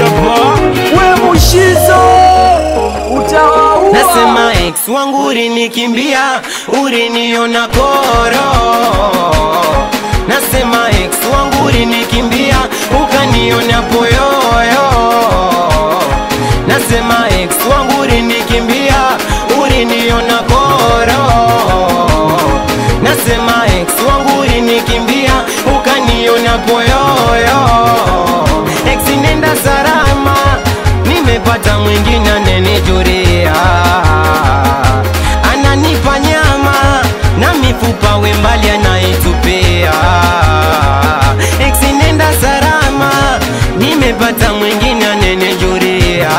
hapa we mushizo utawaua Nasema ex wangu ulinikimbia, uliniona koro. Nasema ex wangu ulinikimbia, ukaniona poyoyo. Nasema ex wangu ulinikimbia, uliniona koro. Nasema ex wangu ulinikimbia, ukaniona poyoyo. Ex nenda salama, nimepata mwingine anenijuria, ananipa nyama na mifupa wembali anaitupia. Ex nenda salama, nimepata mwingine anenijuria,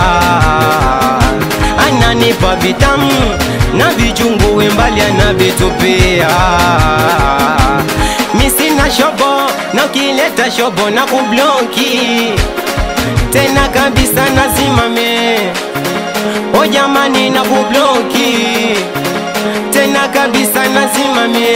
ananipa vitamu na vichungu wembali anavitupia. Mi sina shobo na ukileta shobo na kubloki tena kabisa nazimame o jamani na kubloki tena kabisa nazimame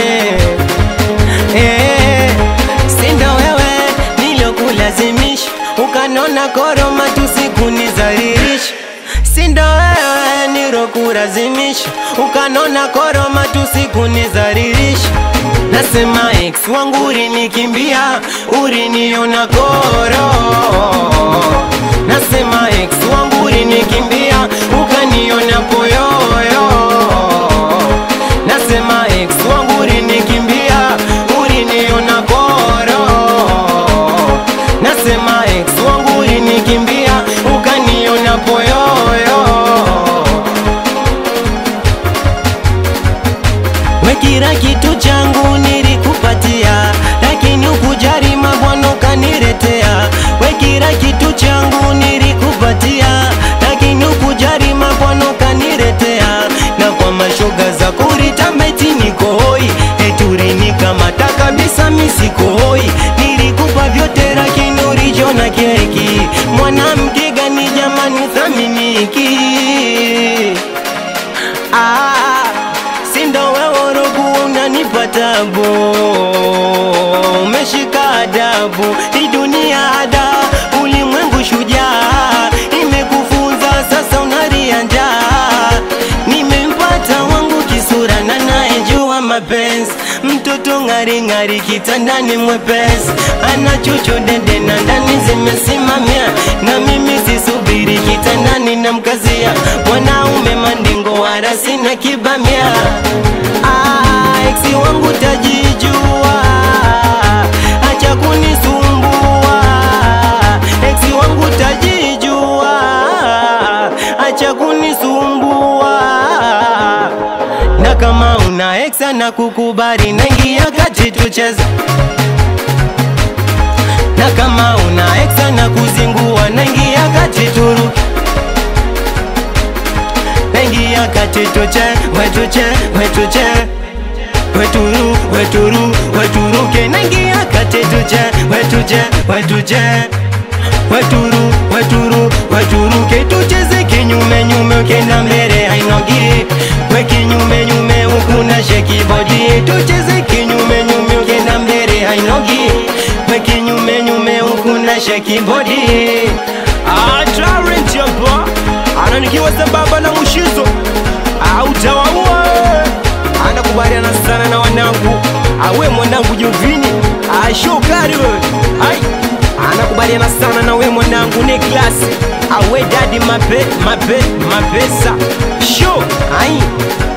eh, sindo wewe nilokulazimisha ukanona koroma tusikunizaririsha sindo wewe nilokulazimisha ukanona koroma tusikunizaririsha Nasema ex wangu ulinikimbia, uliniona koro. Nasema ex wangu ulinikimbia, ukaniona poyoyo. Nasema ex wangu ulinikimbia, uliniona koro. Nasema ex wangu ulinikimbia, ukaniona poyoyo. We kila kitu changu nilikupatia, lakini ukujali mabwana ukaniletea. We kila kitu changu nilikupatia, lakini ukujali mabwana ukaniletea. Na kwa mashoga za kuritamba eti niko hoi, eti ulinikamata kabisa mi siko hoi. Nilikupa vyote lakini ulijiona keki. Mwanamke gani jamani uthaminiki? Ah, sindo wewe rogu unanipa tabu, umeshika adabu, hii dunia ada, ulimwengu shujaa, imekufunza sasa unaria njaa. Nimempata wangu kisura na naejua mapenzi, mtoto ng'ari ng'ari kitandani mwepesi, ana chuchu dede na ndani zimesimamia, na mimi sisubiri kitandani na mkazia, mwanaume mandingo wala sina kibamia. Ah, eksi wangu tajijua, acha kunisumbua. Eksi wangu tajijua, acha kunisumbua na kama una ex na kukubali, naingia kati tucheze. Na kama una ex na kuzingua, naingia kati turu naingia kati tuche, wetuche, wetuche weturu, weturu, weturuke, naingia kati tuche, wetuche, wetuche weturu, weturu, weturuke, tucheze kinyume nyume, ukienda mbele hainogi, we kinyume nyume huku na sheki body, tucheze kinyume nyume, ukienda mbele hainogi, we kinyume nyume huku na sheki body. Talent hapa ananikiwa sambamba na mushizo autawaua anakubaliana sana na wanangu awe mwanangu Jovini ashokari wewe ai anakubaliana sana na we mwanangu Niklas awe dadi mape, mape, mapesa sho ai